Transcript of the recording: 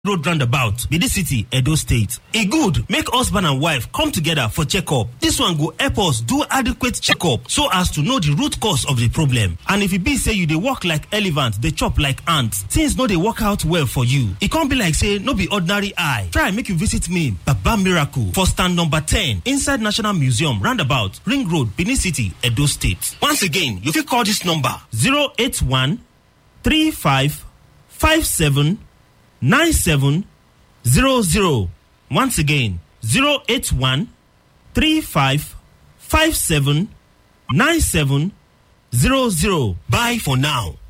road roundabout benin city edo state e good make husband and wife come together for checkup dis one go help us do adequate checkup so as to know di root cause of di problem and if e be say you dey work like elephant dey chop like ant things no dey work out well for you e come be like say no be ordinary eye try make you visit me baba miracle for stand number 10 inside national museum roundabout ring road benin city edo state once again you fit call dis number 081 35 57 9700 once again 081 35 57 9700 bye for now